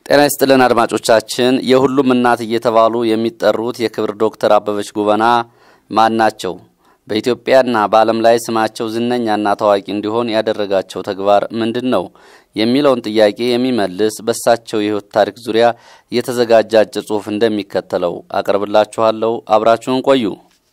ጤና ይስጥልን አድማጮቻችን። የሁሉም እናት እየተባሉ የሚጠሩት የክብር ዶክተር አበበች ጎበና ማን ናቸው? በኢትዮጵያና በዓለም ላይ ስማቸው ዝነኛና ታዋቂ እንዲሆን ያደረጋቸው ተግባር ምንድን ነው? የሚለውን ጥያቄ የሚመልስ በሳቸው የሕይወት ታሪክ ዙሪያ የተዘጋጀ አጭር ጽሑፍ እንደሚከተለው አቀርብላችኋለሁ። አብራችሁን ቆዩ።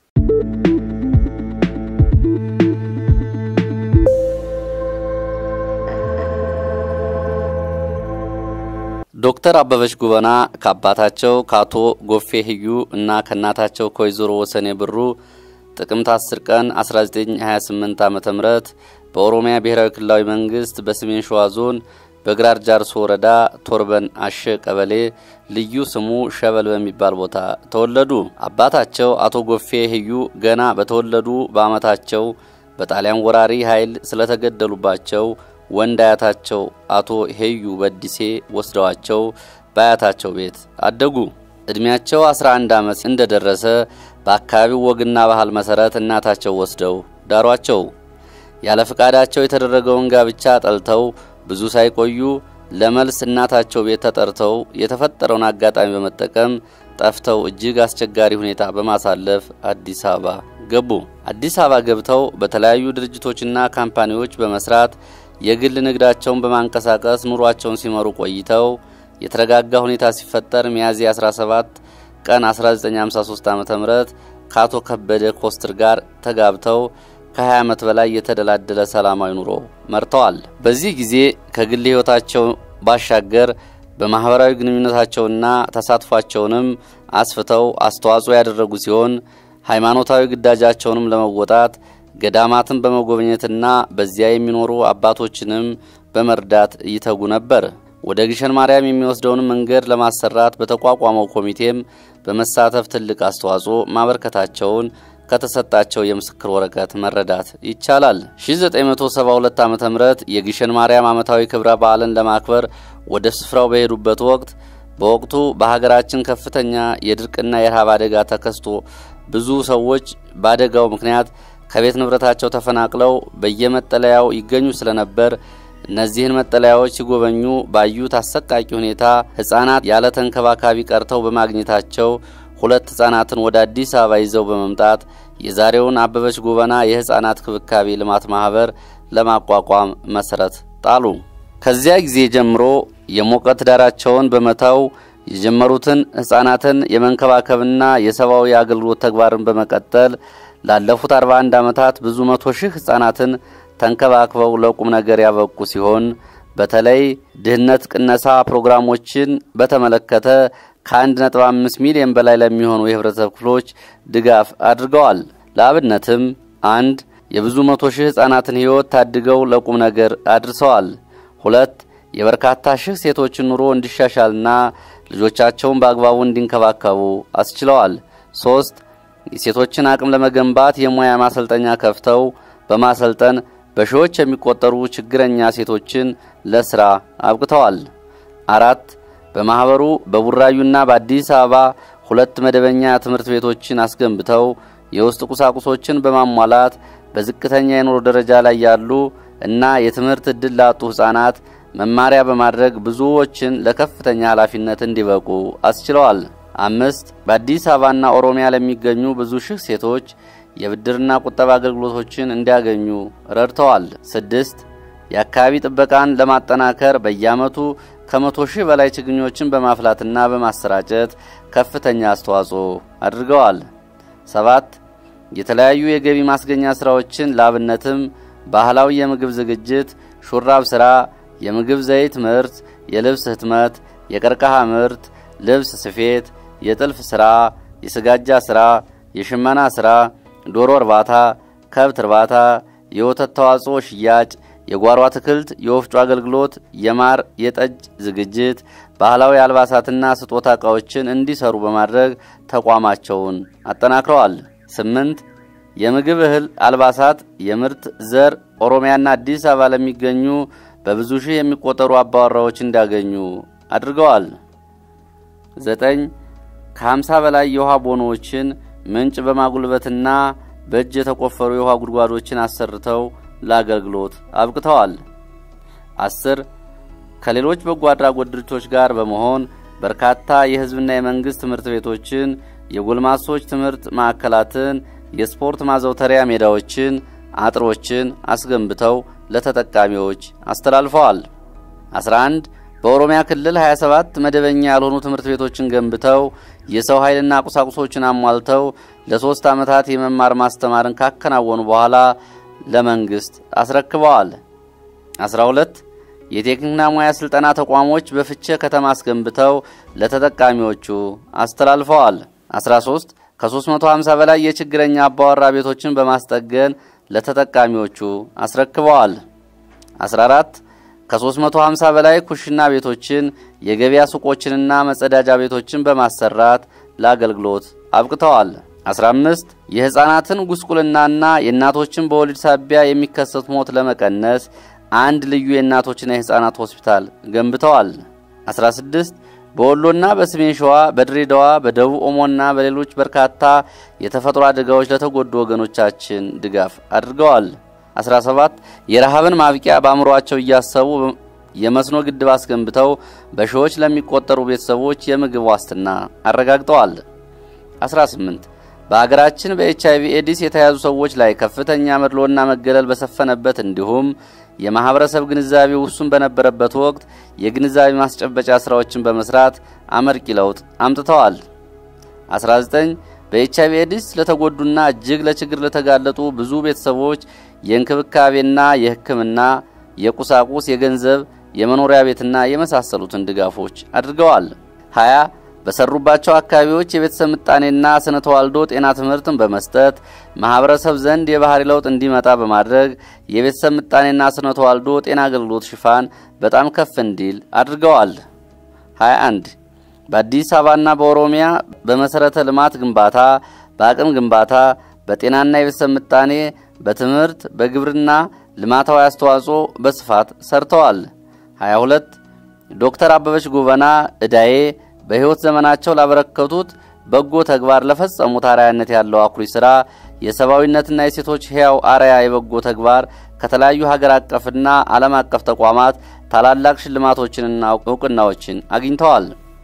ዶክተር አበበች ጎበና ከአባታቸው ከአቶ ጎፌ ህዩ እና ከእናታቸው ከወይዘሮ ወሰኔ ብሩ ጥቅምት 10 ቀን 1928 ዓ ም በኦሮሚያ ብሔራዊ ክልላዊ መንግስት በሰሜን ሸዋ ዞን በግራር ጃርሶ ወረዳ ቶርበን አሸ ቀበሌ ልዩ ስሙ ሸበል በሚባል ቦታ ተወለዱ። አባታቸው አቶ ጎፌ ህዩ ገና በተወለዱ በዓመታቸው በጣሊያን ወራሪ ኃይል ስለተገደሉባቸው ወንድ አያታቸው አቶ ሄዩ በዲሴ ወስደዋቸው በአያታቸው ቤት አደጉ። እድሜያቸው 11 ዓመት እንደደረሰ በአካባቢው ወግና ባህል መሰረት እናታቸው ወስደው ዳሯቸው። ያለ ፍቃዳቸው የተደረገውን ጋብቻ ጠልተው ብዙ ሳይቆዩ ለመልስ እናታቸው ቤት ተጠርተው የተፈጠረውን አጋጣሚ በመጠቀም ጠፍተው እጅግ አስቸጋሪ ሁኔታ በማሳለፍ አዲስ አበባ ገቡ። አዲስ አበባ ገብተው በተለያዩ ድርጅቶችና ካምፓኒዎች በመስራት የግል ንግዳቸውን በማንቀሳቀስ ኑሯቸውን ሲመሩ ቆይተው የተረጋጋ ሁኔታ ሲፈጠር ሚያዝያ 17 ቀን 1953 ዓ.ም ከአቶ ከበደ ኮስትር ጋር ተጋብተው ከ20 ዓመት በላይ የተደላደለ ሰላማዊ ኑሮ መርተዋል። በዚህ ጊዜ ከግል ሕይወታቸው ባሻገር በማህበራዊ ግንኙነታቸውና ተሳትፏቸውንም አስፍተው አስተዋጽኦ ያደረጉ ሲሆን ሃይማኖታዊ ግዳጃቸውንም ለመወጣት ገዳማትን በመጎብኘትና በዚያ የሚኖሩ አባቶችንም በመርዳት ይተጉ ነበር። ወደ ግሸን ማርያም የሚወስደውን መንገድ ለማሰራት በተቋቋመው ኮሚቴም በመሳተፍ ትልቅ አስተዋጽኦ ማበርከታቸውን ከተሰጣቸው የምስክር ወረቀት መረዳት ይቻላል። 1972 ዓ.ም የግሸን ማርያም ዓመታዊ ክብረ በዓልን ለማክበር ወደ ስፍራው በሄዱበት ወቅት በወቅቱ በሀገራችን ከፍተኛ የድርቅና የረሃብ አደጋ ተከስቶ ብዙ ሰዎች በአደጋው ምክንያት ከቤት ንብረታቸው ተፈናቅለው በየመጠለያው ይገኙ ስለነበር እነዚህን መጠለያዎች ሲጎበኙ ባዩት አሰቃቂ ሁኔታ ሕፃናት ያለ ተንከባካቢ ቀርተው በማግኘታቸው ሁለት ሕፃናትን ወደ አዲስ አበባ ይዘው በመምጣት የዛሬውን አበበች ጎበና የሕፃናት ክብካቤ ልማት ማህበር ለማቋቋም መሰረት ጣሉ። ከዚያ ጊዜ ጀምሮ የሞቀ ትዳራቸውን በመተው የጀመሩትን ሕፃናትን የመንከባከብና የሰብአዊ አገልግሎት ተግባርን በመቀጠል ላለፉት 41 ዓመታት ብዙ መቶ ሺህ ሕፃናትን ተንከባክበው ለቁም ነገር ያበቁ ሲሆን በተለይ ድህነት ቅነሳ ፕሮግራሞችን በተመለከተ ከ1.5 ሚሊዮን በላይ ለሚሆኑ የህብረተሰብ ክፍሎች ድጋፍ አድርገዋል። ለአብነትም አንድ የብዙ መቶ ሺህ ሕፃናትን ሕይወት ታድገው ለቁም ነገር አድርሰዋል። ሁለት የበርካታ ሺህ ሴቶችን ኑሮ እንዲሻሻልና ልጆቻቸውን በአግባቡ እንዲንከባከቡ አስችለዋል። ሶስት የሴቶችን አቅም ለመገንባት የሙያ ማሰልጠኛ ከፍተው በማሰልጠን በሺዎች የሚቆጠሩ ችግረኛ ሴቶችን ለስራ አብቅተዋል። አራት በማህበሩ በቡራዩና በአዲስ አበባ ሁለት መደበኛ ትምህርት ቤቶችን አስገንብተው የውስጥ ቁሳቁሶችን በማሟላት በዝቅተኛ የኑሮ ደረጃ ላይ ያሉ እና የትምህርት ዕድል ላጡ ሕፃናት መማሪያ በማድረግ ብዙዎችን ለከፍተኛ ኃላፊነት እንዲበቁ አስችለዋል። አምስት በአዲስ አበባና ኦሮሚያ ለሚገኙ ብዙ ሺህ ሴቶች የብድርና ቁጠባ አገልግሎቶችን እንዲያገኙ ረድተዋል። ስድስት የአካባቢ ጥበቃን ለማጠናከር በየዓመቱ ከመቶ ሺህ በላይ ችግኞችን በማፍላትና በማሰራጨት ከፍተኛ አስተዋጽኦ አድርገዋል። ሰባት የተለያዩ የገቢ ማስገኛ ስራዎችን ለአብነትም ባህላዊ የምግብ ዝግጅት፣ ሹራብ ስራ፣ የምግብ ዘይት ምርት፣ የልብስ ህትመት፣ የቀርከሃ ምርት፣ ልብስ ስፌት፣ የጥልፍ ስራ፣ የስጋጃ ስራ፣ የሽመና ስራ፣ ዶሮ እርባታ፣ ከብት እርባታ፣ የወተት ተዋጽኦ ሽያጭ፣ የጓሮ አትክልት፣ የወፍጮ አገልግሎት፣ የማር የጠጅ ዝግጅት፣ ባህላዊ አልባሳትና ስጦታ ዕቃዎችን እንዲሰሩ በማድረግ ተቋማቸውን አጠናክረዋል። ስምንት የምግብ እህል፣ አልባሳት፣ የምርት ዘር ኦሮሚያና አዲስ አበባ ለሚገኙ በብዙ ሺህ የሚቆጠሩ አባወራዎች እንዲያገኙ አድርገዋል። ዘጠኝ ከሀምሳ በላይ የውሃ ቦኖዎችን ምንጭ በማጉልበትና በእጅ የተቆፈሩ የውሃ ጉድጓዶችን አሰርተው ለአገልግሎት አብቅተዋል። አስር ከሌሎች በጎ አድራጎት ድርጅቶች ጋር በመሆን በርካታ የሕዝብና የመንግሥት ትምህርት ቤቶችን፣ የጎልማሶች ትምህርት ማዕከላትን፣ የስፖርት ማዘውተሪያ ሜዳዎችን፣ አጥሮችን አስገንብተው ለተጠቃሚዎች አስተላልፈዋል። 11 በኦሮሚያ ክልል 27 መደበኛ ያልሆኑ ትምህርት ቤቶችን ገንብተው የሰው ኃይልና ቁሳቁሶችን አሟልተው ለሶስት ዓመታት የመማር ማስተማርን ካከናወኑ በኋላ ለመንግስት አስረክበዋል። 12 የቴክኒክና ሙያ ስልጠና ተቋሞች በፍቼ ከተማ አስገንብተው ለተጠቃሚዎቹ አስተላልፈዋል። 13 ከ350 በላይ የችግረኛ አባወራ ቤቶችን በማስጠገን ለተጠቃሚዎቹ አስረክበዋል። 14 ከ350 በላይ ኩሽና ቤቶችን የገበያ ሱቆችንና መጸዳጃ ቤቶችን በማሰራት ለአገልግሎት አብቅተዋል። 15 የሕፃናትን ጉስቁልናና የእናቶችን በወሊድ ሳቢያ የሚከሰት ሞት ለመቀነስ አንድ ልዩ የእናቶችና የሕፃናት ሆስፒታል ገንብተዋል። 16 በወሎና በሰሜን ሸዋ፣ በድሬዳዋ፣ በደቡብ ኦሞና በሌሎች በርካታ የተፈጥሮ አደጋዎች ለተጎዱ ወገኖቻችን ድጋፍ አድርገዋል። 17 የረሃብን ማብቂያ በአእምሯቸው እያሰቡ የመስኖ ግድብ አስገንብተው በሺዎች ለሚቆጠሩ ቤተሰቦች የምግብ ዋስትና አረጋግጠዋል። 18 በሀገራችን በኤች አይቪ ኤዲስ የተያዙ ሰዎች ላይ ከፍተኛ መድሎና መገለል በሰፈነበት እንዲሁም የማህበረሰብ ግንዛቤ ውሱን በነበረበት ወቅት የግንዛቤ ማስጨበጫ ስራዎችን በመስራት አመርቂ ለውጥ አምጥተዋል። 19 በኤች አይቪ ኤዲስ ለተጎዱና እጅግ ለችግር ለተጋለጡ ብዙ ቤተሰቦች የእንክብካቤና የሕክምና የቁሳቁስ፣ የገንዘብ፣ የመኖሪያ ቤትና የመሳሰሉትን ድጋፎች አድርገዋል። 20 በሰሩባቸው አካባቢዎች የቤተሰብ ምጣኔና ስነ ተዋልዶ ጤና ትምህርትን በመስጠት ማህበረሰብ ዘንድ የባህሪ ለውጥ እንዲመጣ በማድረግ የቤተሰብ ምጣኔና ስነ ተዋልዶ ጤና አገልግሎት ሽፋን በጣም ከፍ እንዲል አድርገዋል። 21 በአዲስ አበባና በኦሮሚያ በመሰረተ ልማት ግንባታ፣ በአቅም ግንባታ፣ በጤናና የቤተሰብ ምጣኔ፣ በትምህርት፣ በግብርና ልማታዊ አስተዋጽኦ በስፋት ሰርተዋል። 22 ዶክተር አበበች ጎበና እዳዬ በሕይወት ዘመናቸው ላበረከቱት በጎ ተግባር ለፈጸሙት አርአያነት ያለው አኩሪ ሥራ የሰብአዊነትና የሴቶች ሕያው አርአያ የበጎ ተግባር ከተለያዩ ሀገር አቀፍና ዓለም አቀፍ ተቋማት ታላላቅ ሽልማቶችንና እውቅናዎችን አግኝተዋል።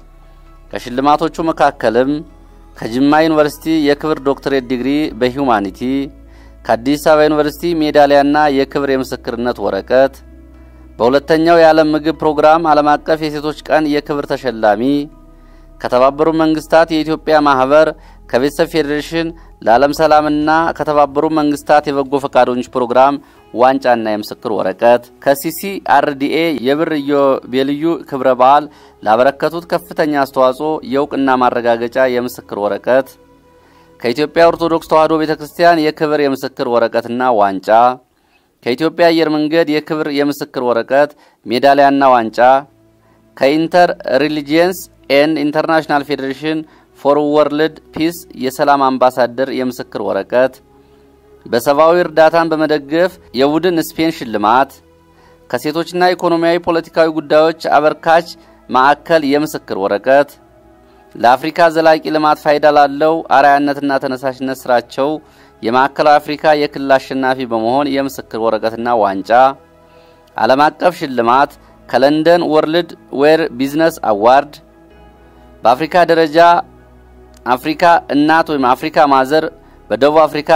ከሽልማቶቹ መካከልም ከጅማ ዩኒቨርሲቲ የክብር ዶክትሬት ዲግሪ በሂውማኒቲ፣ ከአዲስ አበባ ዩኒቨርሲቲ ሜዳሊያና የክብር የምስክርነት ወረቀት፣ በሁለተኛው የዓለም ምግብ ፕሮግራም ዓለም አቀፍ የሴቶች ቀን የክብር ተሸላሚ ከተባበሩት መንግስታት የኢትዮጵያ ማህበር ከቤተሰብ ፌዴሬሽን ለዓለም ሰላምና ከተባበሩት መንግስታት የበጎ ፈቃደኞች ፕሮግራም ዋንጫና የምስክር ወረቀት ከሲሲአርዲኤ የብር ኢዮቤልዩ ክብረ በዓል ላበረከቱት ከፍተኛ አስተዋጽኦ የእውቅና ማረጋገጫ የምስክር ወረቀት ከኢትዮጵያ ኦርቶዶክስ ተዋሕዶ ቤተ ክርስቲያን የክብር የምስክር ወረቀትና ዋንጫ ከኢትዮጵያ አየር መንገድ የክብር የምስክር ወረቀት ሜዳሊያና ዋንጫ ከኢንተር ሪሊጂየንስ ኤን ኢንተርናሽናል ፌዴሬሽን ፎር ወርልድ ፒስ የሰላም አምባሳደር የምስክር ወረቀት በሰብአዊ እርዳታን በመደገፍ የቡድን ስፔን ሽልማት ከሴቶችና ኢኮኖሚያዊ ፖለቲካዊ ጉዳዮች አበርካች ማዕከል የምስክር ወረቀት ለአፍሪካ ዘላቂ ልማት ፋይዳ ላለው አርአያነትና ተነሳሽነት ስራቸው የማዕከላዊ አፍሪካ የክልል አሸናፊ በመሆን የምስክር ወረቀትና ዋንጫ ዓለም አቀፍ ሽልማት ከለንደን ወርልድ ዌር ቢዝነስ አዋርድ በአፍሪካ ደረጃ አፍሪካ እናት ወይም አፍሪካ ማዘር በደቡብ አፍሪካ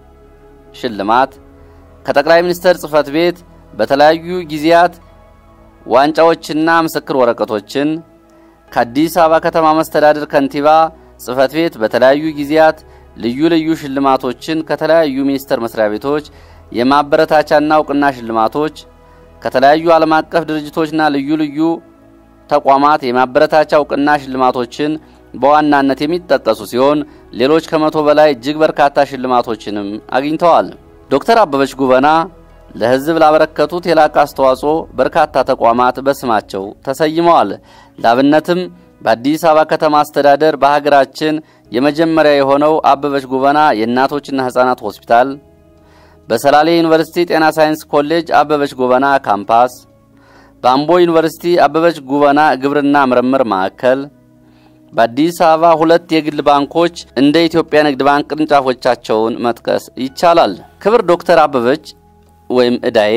ሽልማት ከጠቅላይ ሚኒስትር ጽህፈት ቤት በተለያዩ ጊዜያት ዋንጫዎችና ምስክር ወረቀቶችን ከአዲስ አበባ ከተማ መስተዳድር ከንቲባ ጽህፈት ቤት በተለያዩ ጊዜያት ልዩ ልዩ ሽልማቶችን ከተለያዩ ሚኒስቴር መስሪያ ቤቶች የማበረታቻና እውቅና ሽልማቶች ከተለያዩ ዓለም አቀፍ ድርጅቶችና ልዩ ልዩ ተቋማት የማበረታቻ እውቅና ሽልማቶችን በዋናነት የሚጠቀሱ ሲሆን ሌሎች ከመቶ በላይ እጅግ በርካታ ሽልማቶችንም አግኝተዋል። ዶክተር አበበች ጉበና ለሕዝብ ላበረከቱት የላቀ አስተዋጽኦ በርካታ ተቋማት በስማቸው ተሰይመዋል። ላብነትም በአዲስ አበባ ከተማ አስተዳደር በሀገራችን የመጀመሪያ የሆነው አበበች ጉበና የእናቶችና ሕፃናት ሆስፒታል፣ በሰላሌ ዩኒቨርሲቲ ጤና ሳይንስ ኮሌጅ አበበች ጉበና ካምፓስ፣ በአምቦ ዩኒቨርሲቲ አበበች ጉበና ግብርና ምርምር ማዕከል፣ በአዲስ አበባ ሁለት የግል ባንኮች እንደ ኢትዮጵያ ንግድ ባንክ ቅርንጫፎቻቸውን መጥቀስ ይቻላል። ክብር ዶክተር አበበች ወይም እዳዬ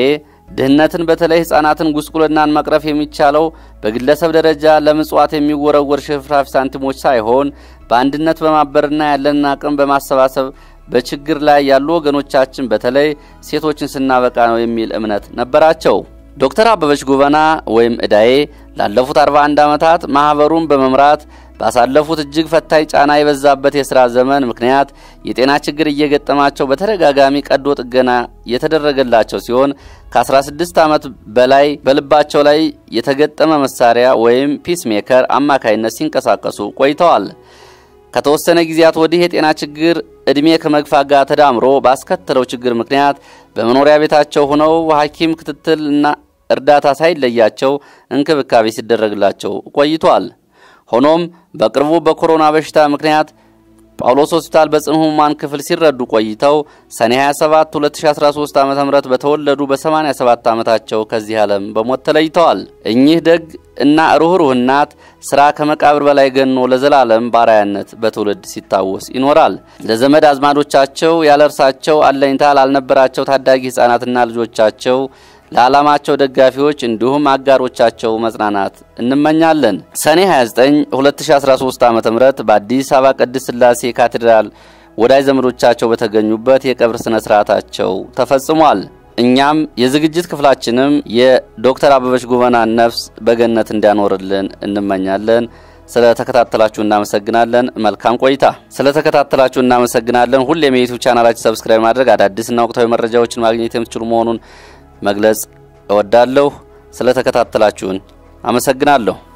ድህነትን በተለይ ሕፃናትን ጉስቁልናን መቅረፍ የሚቻለው በግለሰብ ደረጃ ለምጽዋት የሚወረወር ሽፍራፊ ሳንቲሞች ሳይሆን በአንድነት በማበርና ያለንን አቅም በማሰባሰብ በችግር ላይ ያሉ ወገኖቻችን በተለይ ሴቶችን ስናበቃ ነው የሚል እምነት ነበራቸው። ዶክተር አበበች ጎበና ወይም እዳዬ ላለፉት 41 ዓመታት ማህበሩን በመምራት ባሳለፉት እጅግ ፈታኝ ጫና የበዛበት የሥራ ዘመን ምክንያት የጤና ችግር እየገጠማቸው በተደጋጋሚ ቀዶ ጥገና የተደረገላቸው ሲሆን ከ16 ዓመት በላይ በልባቸው ላይ የተገጠመ መሳሪያ ወይም ፒስ ሜከር አማካይነት ሲንቀሳቀሱ ቆይተዋል። ከተወሰነ ጊዜያት ወዲህ የጤና ችግር እድሜ ከመግፋት ጋር ተዳምሮ ባስከተለው ችግር ምክንያት በመኖሪያ ቤታቸው ሆነው ሐኪም ክትትልና እርዳታ ሳይለያቸው እንክብካቤ ሲደረግላቸው ቆይቷል። ሆኖም በቅርቡ በኮሮና በሽታ ምክንያት ጳውሎስ ሆስፒታል በጽኑ ሕሙማን ክፍል ሲረዱ ቆይተው ሰኔ 27 2013 ዓ ም በተወለዱ በ87 ዓመታቸው ከዚህ ዓለም በሞት ተለይተዋል። እኚህ ደግ እና ሩኅሩህ እናት ሥራ ከመቃብር በላይ ገኖ ለዘላለም ባራያነት በትውልድ ሲታወስ ይኖራል። ለዘመድ አዝማዶቻቸው ያለ እርሳቸው አለኝታ ላልነበራቸው ታዳጊ ሕፃናትና ልጆቻቸው ለዓላማቸው ደጋፊዎች እንዲሁም አጋሮቻቸው መጽናናት እንመኛለን። ሰኔ 29 2013 ዓ ም በአዲስ አበባ ቅድስት ሥላሴ ካቴድራል ወዳጅ ዘመዶቻቸው በተገኙበት የቀብር ሥነ ሥርዓታቸው ተፈጽሟል። እኛም የዝግጅት ክፍላችንም የዶክተር አበበች ጎበናን ነፍስ በገነት እንዲያኖርልን እንመኛለን። ስለ ተከታተላችሁ እናመሰግናለን። መልካም ቆይታ። ስለ ተከታተላችሁ እናመሰግናለን። ሁሌም የዩቲዩብ ቻናላችን ሰብስክራይብ ማድረግ አዳዲስና ወቅታዊ መረጃዎችን ማግኘት የምትችሉ መሆኑን መግለጽ እወዳለሁ። ስለ ተከታተላችሁን አመሰግናለሁ።